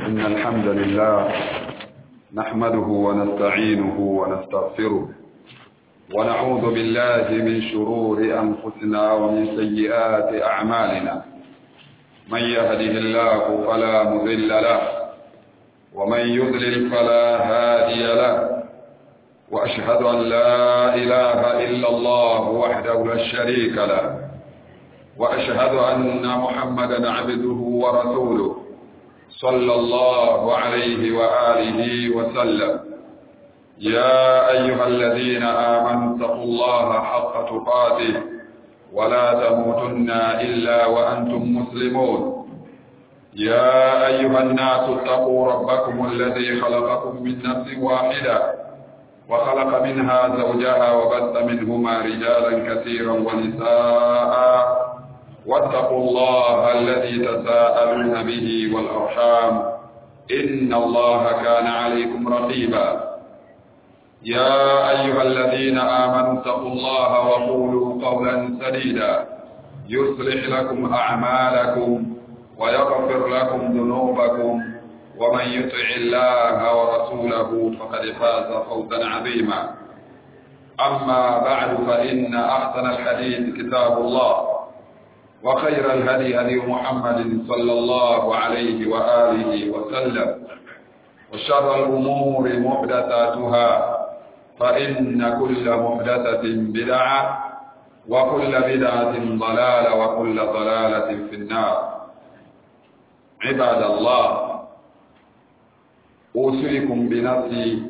إن الحمد لله نحمده ونستعينه ونستغفره ونعوذ بالله من شرور أنفسنا ومن سيئات أعمالنا من يهده الله فلا مضل له ومن يضلل فلا هادي له وأشهد أن لا إله إلا الله وحده لا شريك له وأشهد أن محمدا عبده ورسوله صلى الله عليه وآله وسلم يا أيها الذين آمنوا اتقوا الله حق تقاته ولا تموتن إلا وأنتم مسلمون يا أيها الناس اتقوا ربكم الذي خلقكم من نفس واحدة وخلق منها زوجها وبث منهما رجالا كثيرا ونساء واتقوا الله الذي تساءلون به والأرحام إن الله كان عليكم رقيبا يا أيها الذين آمنوا اتقوا الله وقولوا قولا سديدا يصلح لكم أعمالكم ويغفر لكم ذنوبكم ومن يطع الله ورسوله فقد فاز فوزا عظيما أما بعد فإن أحسن الحديث كتاب الله وخير الهدي هدي محمد صلى الله عليه وآله وسلم وشر الأمور محدثاتها فإن كل محدثة بدعة وكل بدعة ضلالة وكل ضلالة في النار عباد الله أوصيكم بنفسي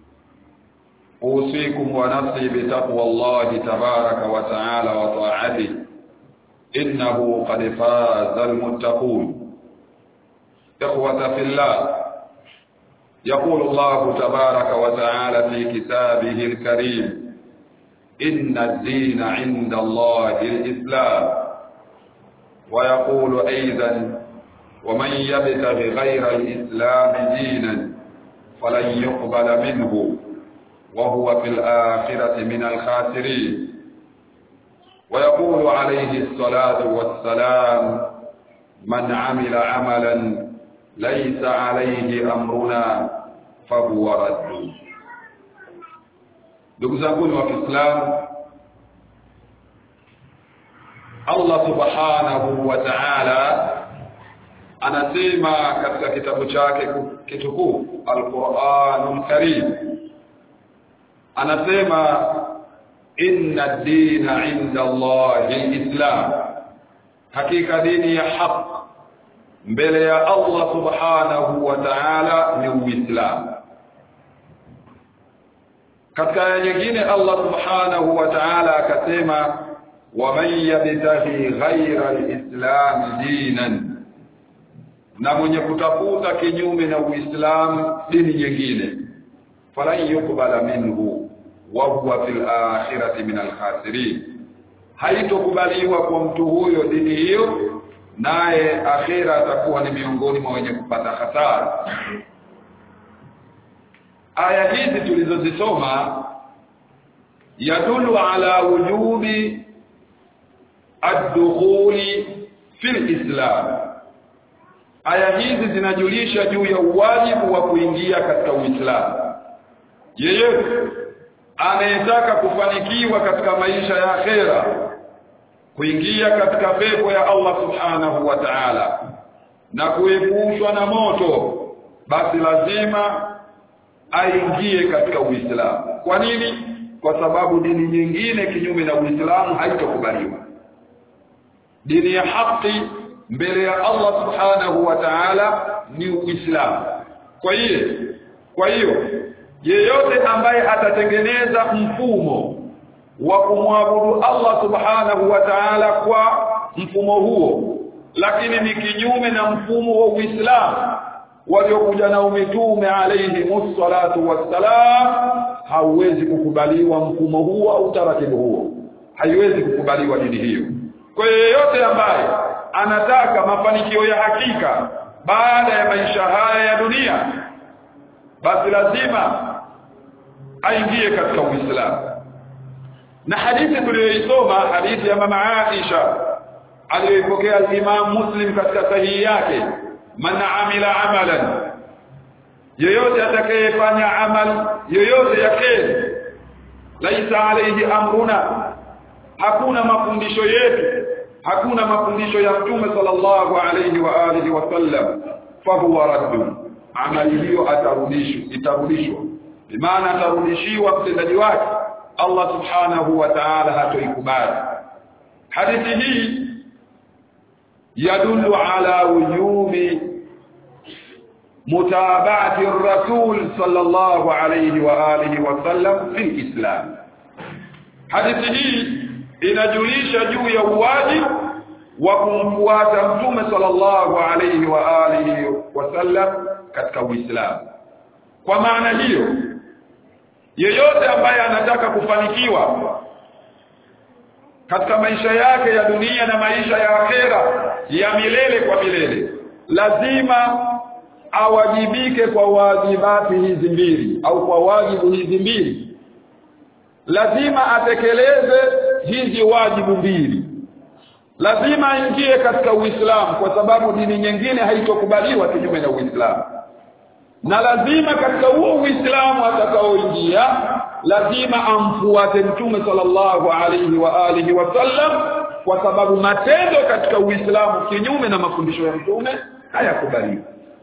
أوصيكم ونفسي بتقوى الله تبارك وتعالى وطاعته إنه قد فاز المتقون إخوة في الله يقول الله تبارك وتعالى في كتابه الكريم إن الدين عند الله الإسلام ويقول أيضا ومن يبتغ غير الإسلام دينا فلن يقبل منه وهو في الآخرة من الخاسرين ويقول عليه الصلاة والسلام من عمل عملا ليس عليه أمرنا فهو رد ndugu zanguni wa Kiislamu Allah subhanahu wa ta'ala anasema katika kitabu chake kitukufu Al-Qur'anul Karim anasema inna ad-dina 'inda Allahi al-Islam hakika dini ya haq mbele ya Allah subhanahu wa ta'ala ni Uislamu katika aya nyingine Allah subhanahu wa ta'ala akasema waman yabtaghi ghayra al-islam dinan na mwenye kutafuta kinyume na Uislamu dini nyingine falan yukbala minhu wa huwa fil akhirati min al-khasirin haitokubaliwa kwa mtu huyo dini hiyo naye akhira atakuwa ni miongoni mwa wenye kupata hasara aya hizi tulizozisoma yadulu ala wujubi ad-dukhuli fil islam aya hizi zinajulisha juu ya uwajibu wa kuingia katika uislamu yeyote anayetaka kufanikiwa katika maisha ya akhera kuingia katika pepo ya Allah subhanahu wa ta'ala na kuepushwa na moto basi lazima aingie katika Uislamu. Kwa nini? Kwa sababu dini nyingine kinyume na Uislamu haitokubaliwa. Dini ya haki mbele ya Allah subhanahu wa ta'ala ni Uislamu. Kwa hiyo kwa hiyo yeyote ambaye atatengeneza mfumo wa kumwabudu Allah subhanahu wa ta'ala kwa mfumo huo lakini ni kinyume na mfumo wa Uislamu waliokuja na mitume alayhi musallatu wassalam hauwezi kukubaliwa mfumo huo au taratibu huo haiwezi kukubaliwa dini hiyo kwa yeyote ambaye anataka mafanikio ya hakika baada ya maisha haya ya dunia basi lazima aingie katika Uislamu na hadithi tuliyoisoma hadithi ya mama Aisha aliyoipokea al-Imam Muslim katika sahihi yake man amila amalan yoyote atakayefanya amal yoyote ya kheri laisa alayhi amruna hakuna mafundisho yetu hakuna mafundisho ya mtume sallallahu alayhi wa alihi wasallam fahuwa raddun amali hiyo atarudishwa itarudishwa bimaana atarudishiwa mtendaji wake Allah subhanahu wa ta'ala hatoikubali hadithi hii yadullu ala wujubi mutaba'ati ar-rasul sallallahu alayhi wa alihi wa sallam fi islam hadithi hii inajulisha juu ya uwajibu wa kumfuata mtume sallallahu alayhi wa alihi wasallam katika Uislamu. Kwa maana hiyo, yeyote ambaye anataka kufanikiwa katika maisha yake ya dunia na maisha ya akhera ya milele kwa milele, lazima awajibike kwa wajibati hizi mbili au kwa wajibu hizi mbili. Lazima atekeleze hizi wajibu mbili lazima aingie katika Uislamu kwa sababu dini nyingine haitokubaliwa kinyume na Uislamu na lazima katika huo Uislamu atakaoingia lazima amfuate Mtume sallallahu alaihi wa alihi wasallam kwa sababu matendo katika Uislamu kinyume na mafundisho ya Mtume hayakubaliwi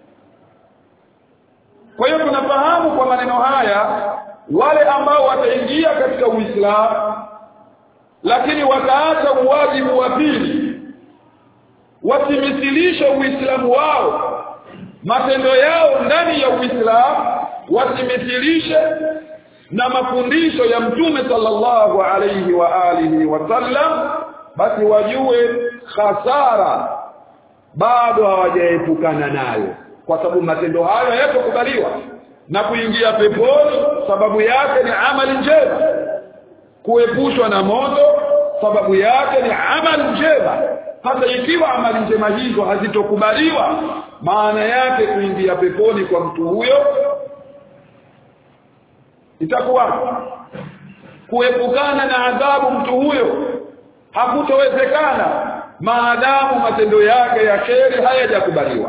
kwa hiyo tunafahamu kwa maneno haya wale ambao wataingia katika Uislamu lakini wakaacha uwajibu wa pili wasimisilishe uislamu wao matendo yao ndani ya uislamu wasimisilishe na mafundisho ya mtume sallallahu alayhi wa alihi wasallam basi wajue hasara bado hawajaepukana nayo kwa sababu matendo hayo hayatokubaliwa na kuingia peponi sababu yake ni amali njema kuepushwa na moto sababu yake ni amali njema hata ikiwa amali njema hizo hazitokubaliwa maana yake kuingia peponi kwa mtu huyo itakuwa kuepukana na adhabu mtu huyo hakutowezekana maadamu matendo yake ya kheri hayajakubaliwa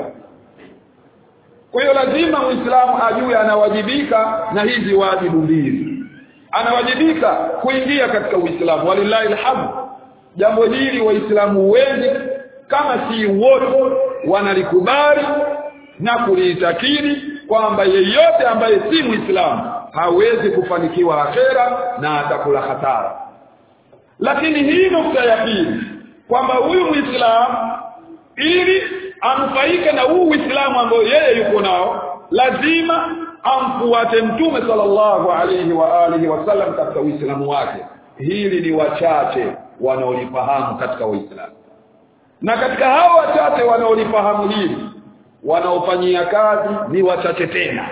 kwa hiyo lazima muislamu ajue anawajibika na hizi wajibu mbili anawajibika kuingia katika Uislamu walillahi alhamd jambo hili waislamu wengi kama si wote wanalikubali na kuliitakidi kwamba yeyote ambaye si muislamu hawezi kufanikiwa akhera na atakula hatara lakini hii nukta ya pili kwamba huyu muislamu ili anufaike na huu uislamu ambao yeye yuko nao lazima amfuate mtume sallallahu alayhi wa alihi wasallam katika uislamu wake hili ni wachache wanaolifahamu katika uislamu na katika hao wachache wanaolifahamu hili wanaofanyia kazi ni wachache tena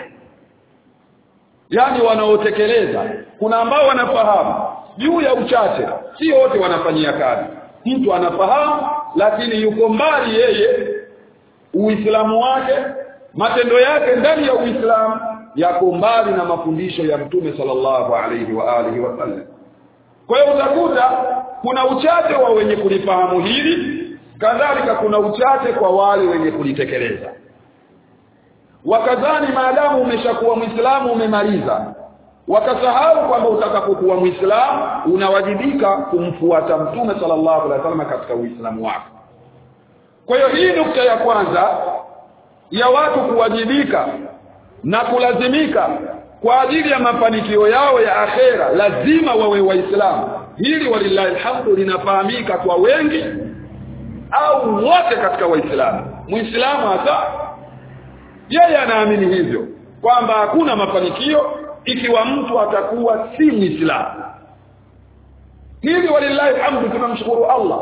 yani wanaotekeleza kuna ambao wanafahamu juu ya uchache si wote wanafanyia kazi mtu anafahamu lakini yuko mbali yeye uislamu wake matendo yake ndani ya uislamu yako mbali na mafundisho ya mtume sallallahu alayhi wa alihi wasallam kwa hiyo utakuta kuna uchache wa wenye kulifahamu hili kadhalika kuna uchache kwa wale wenye kulitekeleza wakadhani maadamu umeshakuwa muislamu umemaliza wakasahau kwamba utakapokuwa muislamu unawajibika kumfuata mtume sallallahu alaihi wasallam katika uislamu wako kwa hiyo hii nukta ya kwanza ya watu kuwajibika na kulazimika kwa ajili ya mafanikio yao ya akhera lazima wawe waislamu hili walillahi alhamdu linafahamika kwa wengi au wote katika waislamu muislamu hata yeye anaamini hivyo kwamba hakuna mafanikio ikiwa mtu atakuwa si muislamu hili walillahi alhamdu tunamshukuru Allah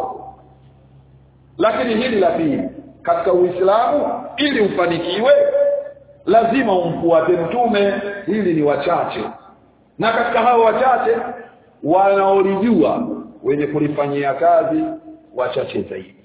lakini hili la pili katika uislamu ili ufanikiwe lazima umfuate mtume hili ni wachache na katika hao wachache wanaolijua wenye kulifanyia kazi wachache zaidi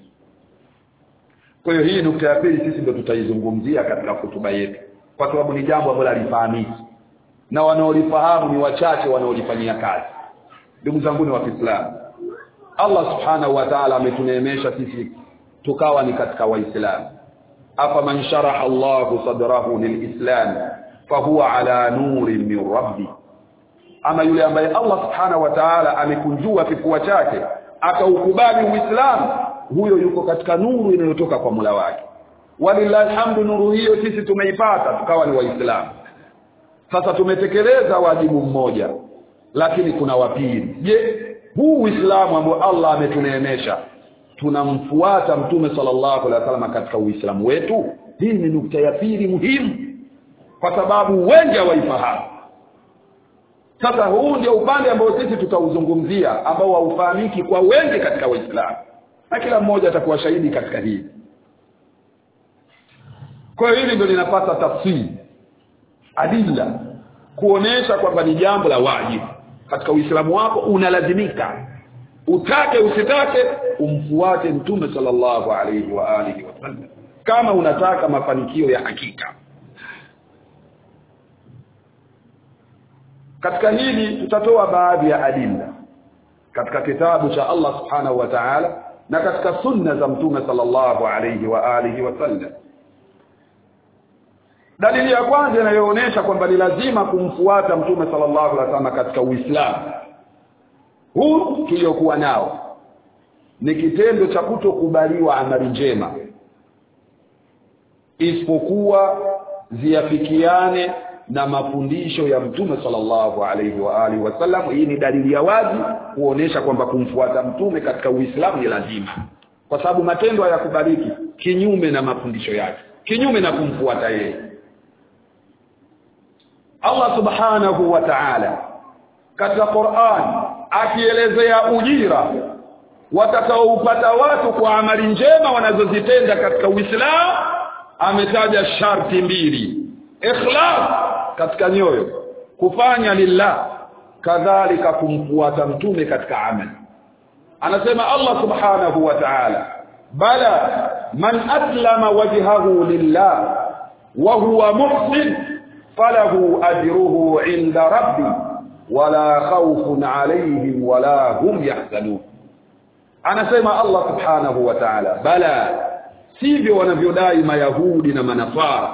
kwa hiyo hii nukta ya pili sisi ndio tutaizungumzia katika hotuba yetu kwa sababu ni jambo ambalo halifahamiki na wanaolifahamu ni wachache wanaolifanyia kazi ndugu zangu ni wa Kiislamu Allah subhanahu wa ta'ala ametuneemesha sisi tukawa ni katika waislamu afaman sharaha Allahu sadrahu lilislam fahuwa ala nurin min rabbi ama yule ambaye Allah subhanahu wa ta'ala amekunjua kifua chake akaukubali uislamu huyo yuko katika nuru inayotoka kwa Mola wake walillahi alhamdu nuru hiyo sisi tumeipata tukawa ni waislamu sasa tumetekeleza wajibu mmoja lakini kuna wapili je huu uislamu ambao Allah ametuneemesha tunamfuata mtume sallallahu alaihi wasallam katika uislamu wetu hii ni nukta ya pili muhimu kwa sababu wengi hawaifahamu sasa huu ndio upande ambao sisi tutauzungumzia ambao haufahamiki kwa wengi katika waislamu na kila mmoja atakuwa shahidi katika hili kwa hiyo hili ndio linapata tafsiri adilla kuonesha kwamba ni jambo la wajibu katika uislamu wako unalazimika utake usitake umfuate mtume sallallahu alaihi wa alihi wasallam kama unataka mafanikio ya hakika katika hili tutatoa baadhi ya adilla katika kitabu cha Allah subhanahu wa ta'ala na katika sunna za mtume sallallahu alayhi wa alihi wasallam dalili ya kwanza inayoonyesha kwamba ni lazima kumfuata mtume sallallahu alaihi wasallam katika uislamu huu tuliokuwa nao ni kitendo cha kutokubaliwa amali njema isipokuwa ziafikiane na mafundisho ya mtume sallallahu alaihi wa alihi wasallam hii ni dalili ya wazi kuonesha kwamba kumfuata mtume katika uislamu ni lazima kwa sababu matendo hayakubaliki kinyume na mafundisho yake kinyume na kumfuata yeye Allah subhanahu wa ta'ala katika Qur'an akielezea ujira watakaoupata watu kwa amali njema wanazozitenda katika Uislamu ametaja sharti mbili ikhlas katika nyoyo kufanya lillah kadhalika kumfuata mtume katika amali anasema Allah subhanahu wa ta'ala bala man aslama wajhahu lillah wa huwa muhsin falahu ajruhu inda rabbi wala khawfun alayhim wala hum yahzanun anasema Allah subhanahu wa ta'ala bala sivyo wanavyodai mayahudi na manafara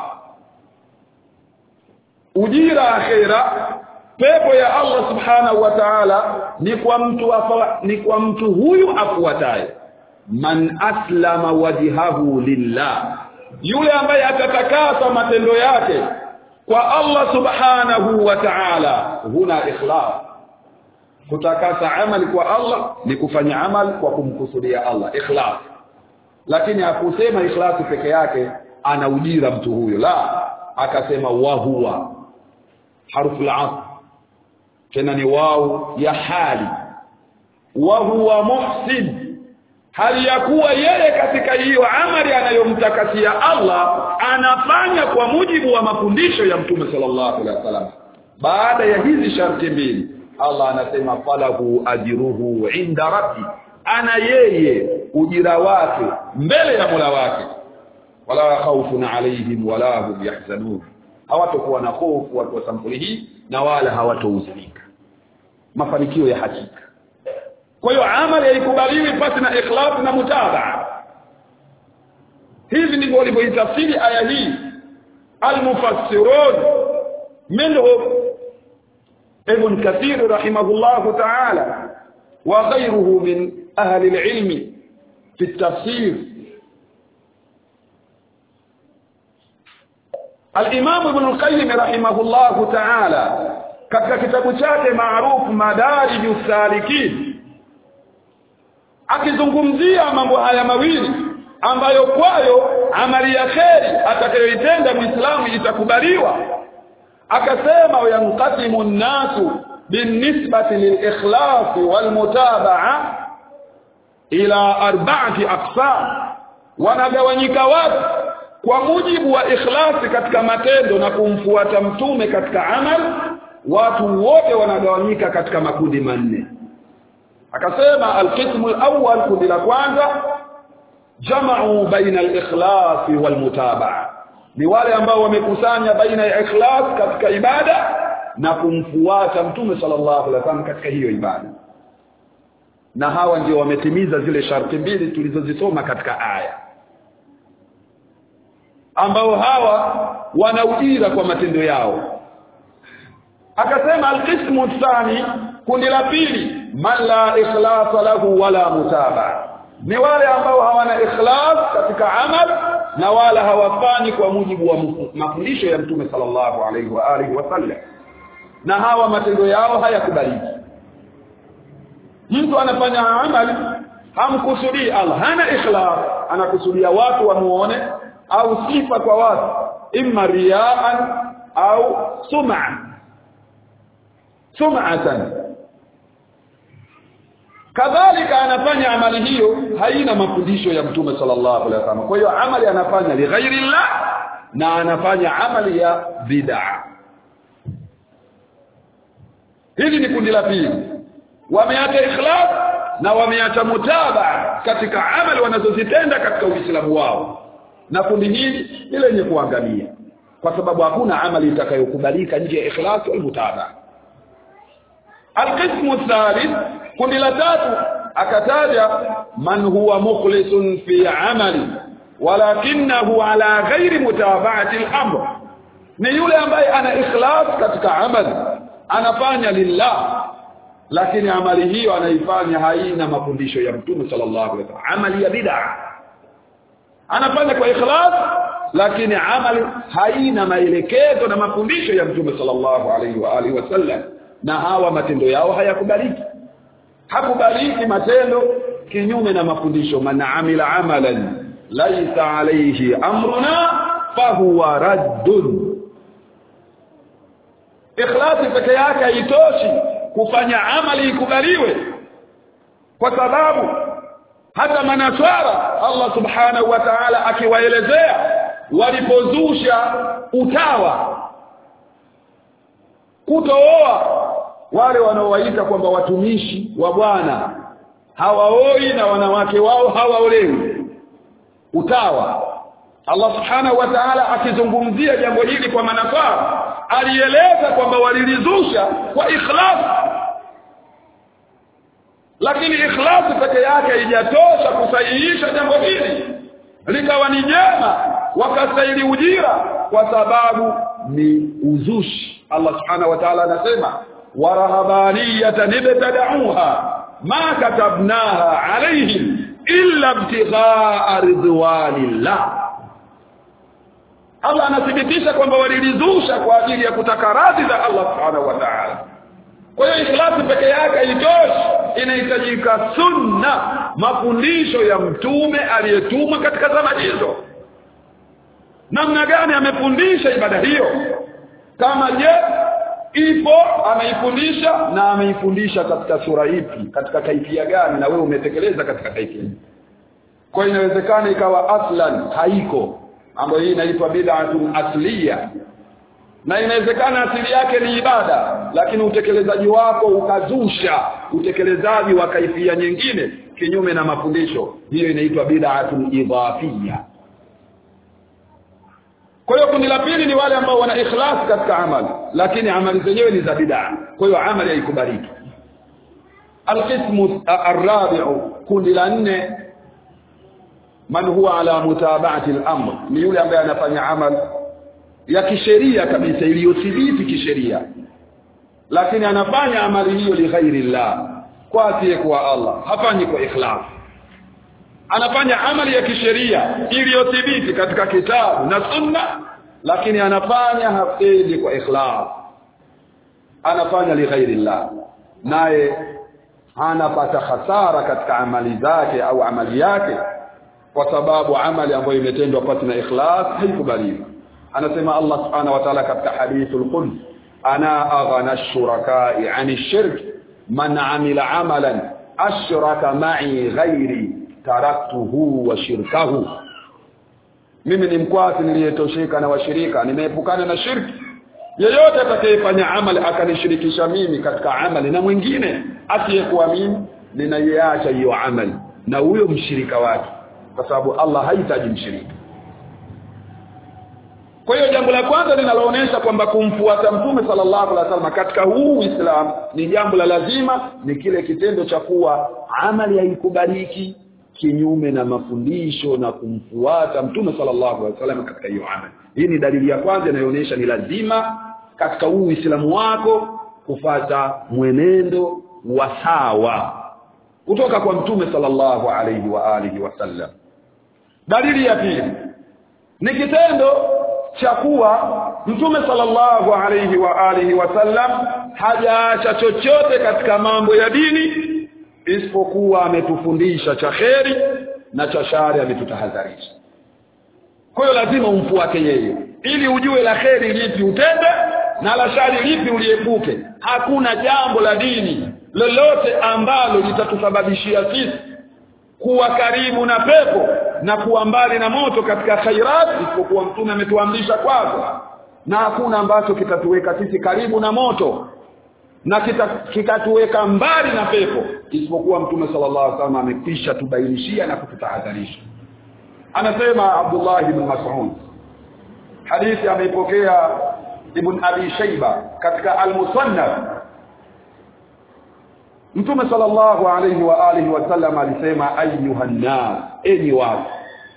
ujira akhira pepo ya Allah subhanahu wa ta'ala ni kwa mtu afa, ni kwa mtu huyu afuataye man aslama wajhahu lillah yule ambaye atatakasa matendo yake kwa Allah subhanahu wa ta'ala huna ikhlas kutakasa amali kwa Allah ni kufanya amali kwa kumkusudia Allah ikhlas lakini hakusema ikhlasi peke yake ana ujira mtu huyo la akasema wa huwa harufu al tena ni wao ya hali wa huwa muhsin hali ya kuwa yeye katika hiyo amali anayomtakasia Allah anafanya kwa mujibu wa mafundisho ya Mtume sallallahu alaihi wasallam baada ya hizi sharti mbili Allah anasema falahu ajruhu inda rabbi ana yeye ujira wake mbele ya Mola wake wala khawfun alaihim wala hum yahzanun hawatakuwa na hofu watu wa sampuli hii na wala hawatohuzunika mafanikio ya hakika kwa hiyo amali haikubaliwi pasi na ikhlas na mutabaa hivi ndivyo walivyoitafsiri aya hii almufassirun minhum ibn kathir rahimahullah ta'ala wa ghayruhu min ahli alilm fi التفسير الامام ابن القيم رحمه الله تعالى katika kitabu chake maarufu madariju salikin akizungumzia mambo haya mawili ambayo kwayo amali ya kheri atakayoitenda muislamu itakubaliwa akasema yanqasimu nnasu binisbati lilikhlasi walmutabaa ila arba'ati aqsam wanagawanyika watu kwa mujibu wa ikhlasi katika matendo na kumfuata mtume katika amal watu wote wanagawanyika katika makundi manne akasema alqismu alawwal kundi la kwanza jama'u baina al-ikhlas wal-mutabaa ni wale ambao wamekusanya baina ya ikhlas katika ibada na kumfuata mtume sallallahu alaihi wasallam katika hiyo ibada na hawa ndio wametimiza zile sharti mbili tulizozisoma katika aya ambao hawa wana ujira kwa matendo yao akasema alqismu thani kundi la pili man la ikhlasa lahu wala mutaba ni wale ambao hawana ikhlas katika amal na wala hawafanyi kwa mujibu wa mafundisho ya mtume sallallahu alaihi wa alihi wasallam na hawa matendo yao hayakubaliki mtu anafanya amali hamkusudii Allah hana ikhlas anakusudia watu wamuone au sifa kwa watu imma riyaan au sum'a sum'atan kadhalika anafanya amali hiyo haina mafundisho ya mtume sallallahu alaihi wasallam kwa hiyo amali anafanya li ghairi llah na anafanya amali ya bid'a hili ni kundi la pili wameacha ikhlas na wameacha mutabaa katika amali wanazozitenda katika uislamu wao na kundi hili ni lenye kuangamia kwa sababu hakuna amali itakayokubalika nje ya ikhlas wal mutabaa alqismu thalith kundi la tatu akataja man huwa mukhlisun fi amali walakinahu ala ghairi mutaba'ati al-amr ni yule ambaye ana ikhlas katika amali anafanya lillah lakini amali hiyo anaifanya haina mafundisho ya mtume sallallahu alaihi wasallam amali ya bid'a anafanya kwa ikhlas lakini amali haina maelekezo na mafundisho ya mtume sallallahu alaihi wa alihi wasallam na hawa matendo yao hayakubaliki hakubaliki matendo kinyume na mafundisho man amila amalan laisa alayhi amruna fahuwa raddun ikhlasi peke yake haitoshi kufanya amali ikubaliwe kwa sababu hata manaswara Allah subhanahu wa ta'ala akiwaelezea walipozusha utawa kutooa wale wanaowaita kwamba watumishi wa Bwana hawaoi na wanawake wao hawaolewi utawa Allah subhanahu wa ta'ala akizungumzia jambo hili kwa manafaa alieleza kwamba walilizusha kwa ikhlas lakini ikhlas peke yake haijatosha kusahihisha jambo hili likawa ni jema wakastahili ujira kwa sababu ni uzushi Allah subhanahu wa ta'ala anasema warahabaniyatan ibtada'uha ma katabnaha alayhim illa ibtigha'a ridwanillah Allah anathibitisha kwamba walilizusha kwa ajili ya kutaka radhi za Allah subhanahu wa ta'ala kwa hiyo ikhlasi peke yake haitoshi inahitajika sunna mafundisho ya mtume aliyetumwa katika zama hizo namna gani amefundisha ibada hiyo kama je ipo ameifundisha na ameifundisha katika sura ipi katika kaifia gani na wewe umetekeleza katika kaifia kwa hiyo inawezekana ikawa aslan haiko ambayo hii inaitwa bid'atun asliya na inawezekana asili yake ni ibada lakini utekelezaji wako ukazusha utekelezaji wa kaifia nyingine kinyume na mafundisho hiyo inaitwa bid'atun idhafiyya kwa hiyo kundi la pili ni wale ambao wana ikhlas katika amali lakini amali zenyewe ni za bid'a kwa hiyo amali haikubaliki alqismu arrabi'u kundi la nne man huwa ala mutaba'ati al-amr ni yule ambaye anafanya amal ya kisheria kabisa iliyothibiti kisheria lakini anafanya amali hiyo li ghairi llah kwa asiye kwa Allah hafanyi kwa ikhlas anafanya amali ya kisheria iliyothibiti katika kitabu na sunna lakini anafanya hafendi kwa ikhlas anafanya li ghairi llah naye anapata hasara katika amali zake au amali yake kwa sababu amali ambayo imetendwa pasi na ikhlas haikubaliwi anasema Allah subhanahu wa ta'ala katika hadithul qudsi ana aghana ash-shuraka'i 'ani ash-shirk man 'amila 'amalan ashraka ma'i ghairi taraktuhu wa shirkahu mimi ni mkwasi niliyetosheka na washirika nimeepukana na shirki yeyote atakayefanya amali akanishirikisha mimi katika amali na mwingine asiyekuwa mimi ninaiacha hiyo amali na huyo mshirika wake kwa sababu Allah hahitaji mshirika kwa hiyo jambo la kwanza linaloonyesha kwamba kumfuata mtume sallallahu alaihi wasallam katika huu Uislamu ni jambo la lazima ni kile kitendo cha kuwa amali haikubaliki kinyume na mafundisho na kumfuata mtume sallallahu alaihi wasallam katika hiyo amali hii ni dalili ya kwanza inayoonyesha ni lazima katika huu Uislamu wako kufata mwenendo wa sawa kutoka kwa mtume sallallahu alaihi wa alihi wasallam dalili ya pili ni kitendo cha kuwa mtume sallallahu alaihi wa alihi wasallam hajaacha chochote katika mambo ya dini isipokuwa ametufundisha cha kheri na cha shari ametutahadharisha kwa hiyo lazima umfuate yeye ili ujue la kheri lipi utende na la shari lipi uliepuke hakuna jambo la dini lolote ambalo litatusababishia sisi kuwa karibu na pepo na kuwa mbali na moto katika khairat isipokuwa mtume ametuamrisha kwazo na hakuna ambacho kitatuweka sisi karibu na moto na kikatuweka mbali na pepo isipokuwa mtume sallallahu alaihi wasallam amekwisha tubainishia na kututahadharisha anasema Abdullah ibn Mas'ud hadithi ameipokea Ibn Abi Shayba katika Al-Musannaf Mtume sallallahu alayhi wa alihi wasallam alisema ayyuhan nas enyi watu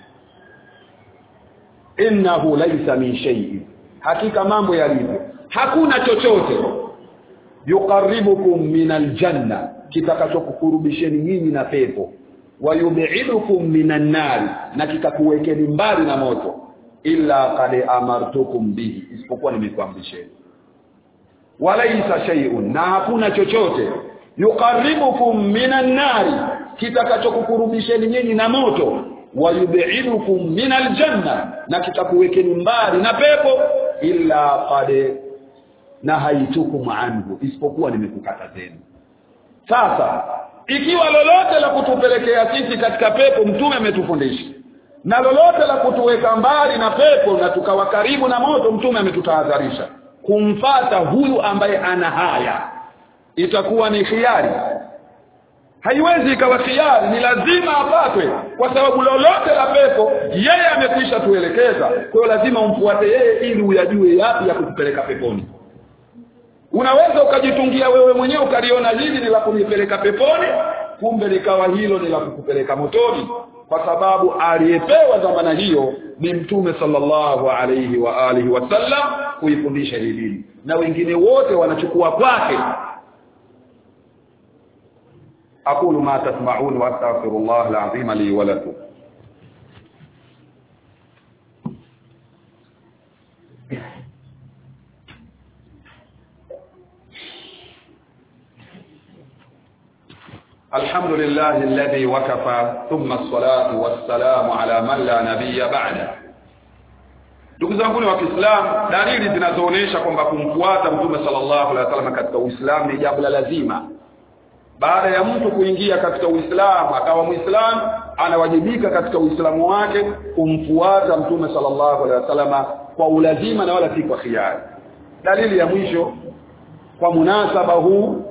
innahu laysa min shay'in hakika mambo yalivyo hakuna chochote yuqarribukum min aljanna kitakachokukurubisheni nyinyi na pepo wayub'idukum minan nar na kikakuwekeni mbali na moto illa qad amartukum bihi isipokuwa nimekuamrisheni walaisa shay'un na hakuna chochote yuqarribukum minan nari kitakachokukurubisheni nyinyi na moto wayub'idukum minal janna na kitakuwekeni mbali na pepo illa qad nahaitukum anhu isipokuwa nimekukatazeni sasa ikiwa lolote la kutupelekea sisi katika pepo mtume ametufundisha na lolote la kutuweka mbali na pepo na tukawa karibu na moto mtume ametutahadharisha kumfata huyu ambaye ana haya itakuwa ni khiari haiwezi ikawa khiari ni lazima apatwe kwa sababu lolote la pepo yeye amekwisha tuelekeza kwa hiyo lazima umfuate yeye ili uyajue yapi ya kutupeleka peponi unaweza ukajitungia wewe mwenyewe ukaliona hili ni la kunipeleka peponi kumbe likawa hilo ni la kukupeleka motoni kwa sababu aliyepewa dhamana hiyo ni mtume sallallahu alayhi wa alihi wasallam kuifundisha hii dini na wengine wote wanachukua kwake أقول ما تسمعون وأستغفر الله العظيم لي ولكم الحمد لله الذي وكفى ثم الصلاة والسلام على من لا نبي بعده ndugu zangu wa Kiislamu dalili zinazoonyesha kwamba kumfuata mtume sallallahu alaihi wasallam katika Uislamu ni jambo la lazima baada ya mtu kuingia katika Uislamu akawa Muislamu anawajibika katika Uislamu wake kumfuata mtume sallallahu alaihi wasallam kwa ulazima na wala si kwa khiari dalili ya mwisho kwa munasaba huu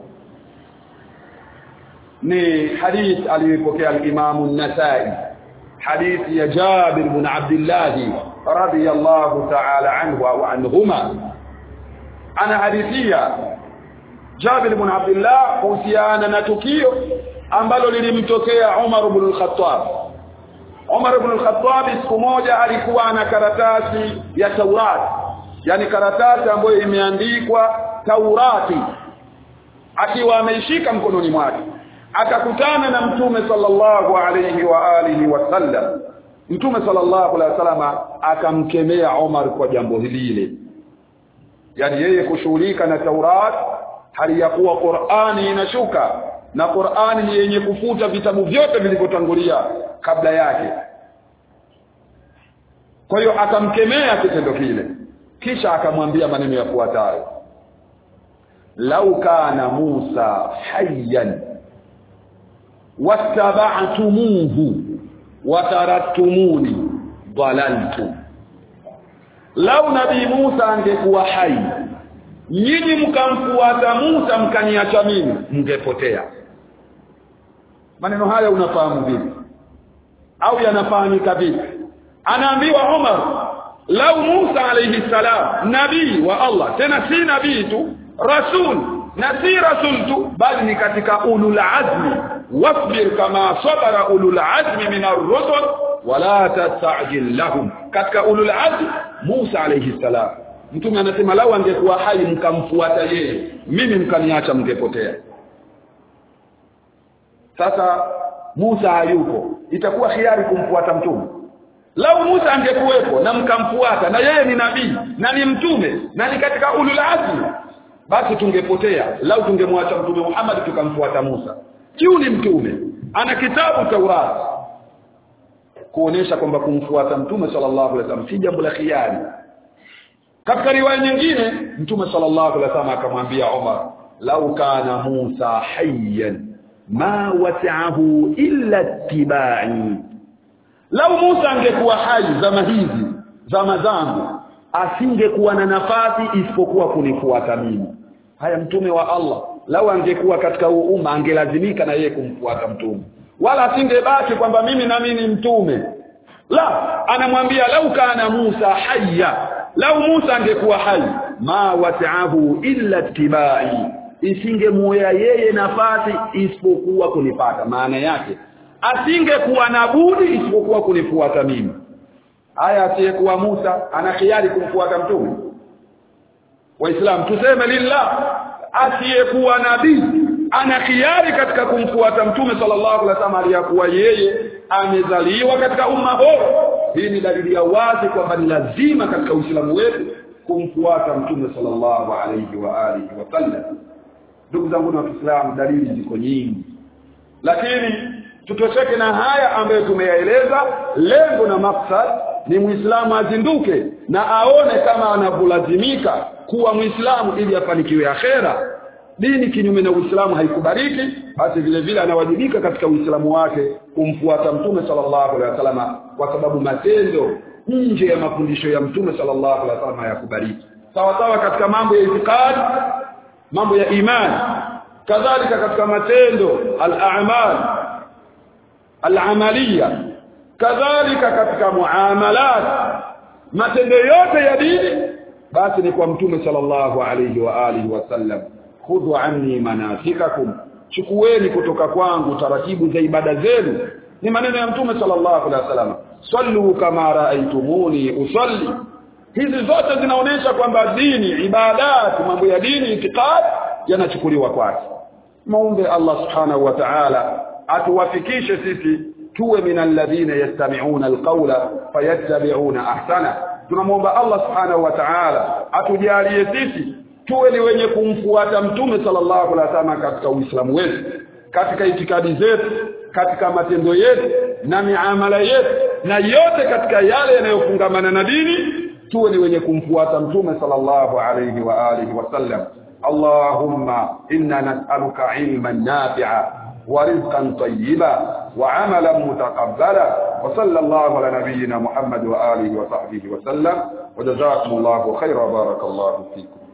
ni hadith aliyopokea al-Imam an-Nasa'i hadith ya Jabir ibn Abdullah radiyallahu ta'ala anhu wa anhuma ana hadithia Jabir ibn Abdullah kuhusiana na tukio ambalo lilimtokea Umar ibn al-Khattab Umar ibn al-Khattab siku moja alikuwa ana karatasi ya Taurat yani karatasi ambayo imeandikwa Taurati akiwa ameishika mkononi mwake akakutana na mtume sallallahu alayhi wa alihi wasallam mtume sallallahu alayhi wasallam akamkemea Umar kwa jambo lile yani yeye kushughulika na Taurat hali ya kuwa Qur'ani inashuka na Qur'ani ni yenye kufuta vitabu vyote vilivyotangulia kabla yake kwa hiyo akamkemea kitendo kile kisha akamwambia maneno yafuatayo lau kana Musa hayyan wattaba'tumuhu wataraktumuni dalaltu lau nabii Musa angekuwa hai nyinyi mkamfuata Musa mkaniacha mimi mngepotea maneno haya unafahamu vipi au yanafahamika vipi anaambiwa Umar lau Musa alayhi salam nabii wa Allah tena si nabii tu rasul na si rasul tu bali ni katika ulul azmi wasbir kama sabara ulul azmi min ar-rusul wala tastajil lahum katika ulul azmi Musa alayhi salam mtume anasema lau angekuwa hai mkamfuata yeye mimi mkaniacha mngepotea sasa Musa hayupo itakuwa hiari kumfuata mtume lau Musa angekuwepo na mkamfuata na yeye ni nabii na ni mtume na ni katika ulul azmi basi tungepotea lau tungemwacha mtume Muhammad tukamfuata Musa kiu ni mtume ana kitabu Taurat kuonesha kwamba kumfuata mtume sallallahu alaihi wasallam si jambo la khiari katika riwaya nyingine mtume sallallahu alaihi wasallam akamwambia Umar lau kana Musa hayyan ma wasi'ahu illa ittiba'i lau Musa angekuwa hai zama hizi zama zangu asingekuwa na nafasi isipokuwa kunifuata mimi haya mtume wa Allah lau angekuwa katika huu umma angelazimika na yeye kumfuata mtume wala asingebaki kwamba mimi na mimi ni mtume la anamwambia lau kana Musa hayya lau Musa angekuwa hai ma wasi'ahu illa tibai isingemuya yeye nafasi isipokuwa kunipata maana yake asingekuwa na budi isipokuwa kunifuata mimi haya asiyekuwa Musa ana hiari kumfuata mtume waislamu tuseme lillah asiyekuwa nabii ana hiari katika kumfuata mtume sallallahu alaihi wasallam aliyakuwa yeye amezaliwa katika umma bora hii ni dalili ya wazi kwamba ni lazima katika uislamu wetu kumfuata mtume sallallahu alaihi wa alihi wasallam ndugu zangu na waislamu dalili ziko nyingi lakini tutosheke na haya ambayo tumeyaeleza lengo na maksad ni muislamu azinduke na aone kama anavyolazimika kuwa muislamu ili afanikiwe akhera dini kinyume na uislamu haikubariki basi vile vile anawajibika katika uislamu wake kumfuata mtume sallallahu alaihi wasallam kwa sababu matendo nje ya mafundisho ya mtume sallallahu alaihi wasallam hayakubariki sawa sawa katika mambo ya itikadi mambo ya imani kadhalika katika matendo al-a'mal al-amaliya kadhalika katika muamalat matendo yote ya dini basi ni kwa mtume sallallahu alayhi wa alihi wasallam khudhu anni manasikakum chukueni kutoka kwangu taratibu za ibada zenu ni maneno ya mtume sallallahu alaihi wasallam sallu kama raaitumuni usalli hizi zote zinaonesha kwamba dini ibadat mambo ya dini itikad yanachukuliwa kwake muombe Allah subhanahu wa ta'ala atuwafikishe sisi tuwe min alladhina yastami'una alqawla fayattabi'una ahsana tunamwomba Allah subhanahu wa ta'ala atujalie sisi tuwe ni wenye kumfuata mtume sallallahu alaihi wasallam katika uislamu wetu katika itikadi zetu katika matendo yetu na miamala yetu na yote katika yale yanayofungamana na dini tuwe ni wenye kumfuata mtume sallallahu alayhi wa alihi wasallam اللهم إنا نسألك علما نافعا ورزقا طيبا وعملا متقبلا وصلى الله على نبينا محمد وآله وصحبه وسلم وجزاكم الله خيرا بارك الله فيكم